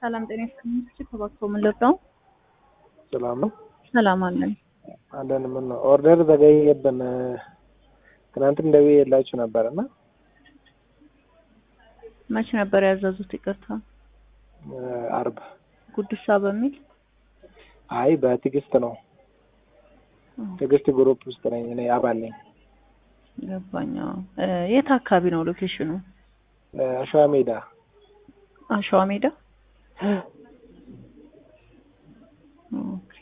ሰላም ጤና ይስጥልኝ። ተባክቶ ምን ልርዳው? ሰላም ነው ሰላም አለን። አለን። ምን ነው ኦርደር ዘገየብን። ትናንትም ደውዬላችሁ ነበር እና መቼ ነበር ያዘዙት? ይቅርታ አርብ ጉዲሳ በሚል አይ በትዕግስት ነው። ትዕግስት ግሩፕ ውስጥ ነኝ እኔ አባል ነኝ። ገባኛ። የት አካባቢ ነው ሎኬሽኑ? አሸዋ ሜዳ አሸዋ ሜዳ። ኦኬ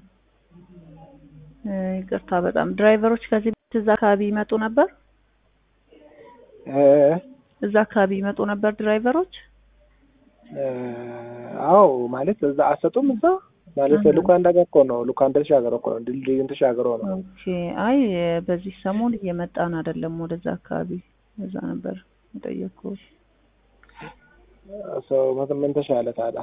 ይቅርታ በጣም ድራይቨሮች ከዚህ በፊት እዛ አካባቢ ይመጡ ነበር? እዛ አካባቢ ይመጡ ነበር ድራይቨሮች? አዎ ማለት እዛ አሰጡም እዛ ማለት ሉካንዳ ጋር እኮ ነው። ሉካንዳ ተሻገረ እኮ ነው። ድልድዩን ተሻገረ ነው። ኦኬ አይ በዚህ ሰሞን እየመጣን አይደለም ወደዛ አካባቢ። እዛ ነበር የጠየቅኩት። ሰው ምን ተሻለ ታዲያ?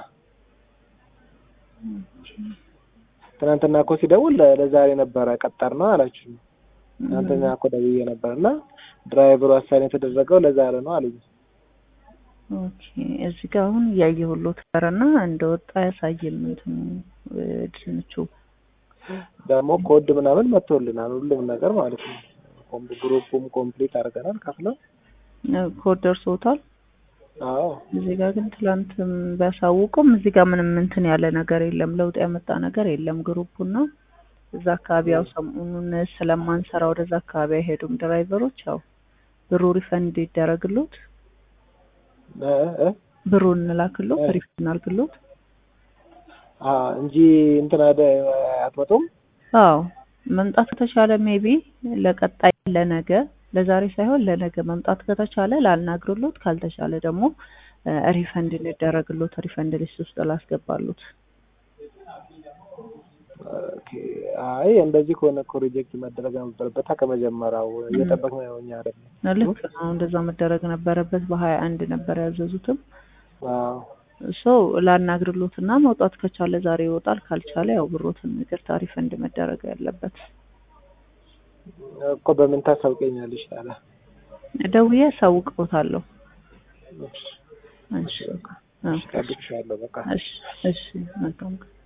ትናንትና እኮ ሲደውል ለዛሬ ነበረ ቀጠር ነው አላችሁ። ትናንትና እኮ ደውዬ ነበር እና ድራይቨሩ አሳይን የተደረገው ለዛሬ ነው አሉኝ። ኦኬ እዚህ ጋር አሁን እያየሁሎት ነበረና እንደወጣ ያሳየን እንትኑ ድንቹ ደግሞ ኮድ ምናምን መጥቶልናል ሁሉም ነገር ማለት ነው። ግሩፑም ኮምፕሊት አድርገናል ከፍለው ኮድ ደርሶታል። አዎ እዚህ ጋር ግን ትላንትም ቢያሳውቁም እዚህ ጋር ምንም እንትን ያለ ነገር የለም፣ ለውጥ ያመጣ ነገር የለም። ግሩፑና እዛ አካባቢ ያው ሰሞኑን ስለማንሰራ ወደዛ አካባቢ አይሄዱም ድራይቨሮች። ያው ብሩ ሪፈንድ ይደረግሎት ብሩን እንላክሎት ሪፈንድ እናርግሎት እንጂ እንትን አደ አትመጡም። አዎ መምጣት ከተቻለ ሜቢ ለቀጣይ ለነገ ለዛሬ ሳይሆን ለነገ መምጣት ከተቻለ ላልናግርሎት፣ ካልተቻለ ደግሞ ሪፈንድ እንደረግሎት ሪፈንድ ሊስት ውስጥ ላስገባሉት። አይ እንደዚህ ከሆነ እኮ ሪጀክት መደረግ ነበረበት ከመጀመሪያው እየጠበቅን ነው እኛ አይደለም። ልክ ነው፣ እንደዛ መደረግ ነበረበት። በሀያ አንድ ነበር ያዘዙትም ሶ ላናግርሎት እና መውጣት ከቻለ ዛሬ ይወጣል፣ ካልቻለ ያው ብሮትን ይቅርታ ሪፈንድ መደረግ ያለበት እኮ በምን ታሳውቀኛለሽ? ታዲያ ደውዬ አሳውቅዎታለሁ። እሺ እጠብቅሻለሁ። በቃ እሺ እሺ መልካም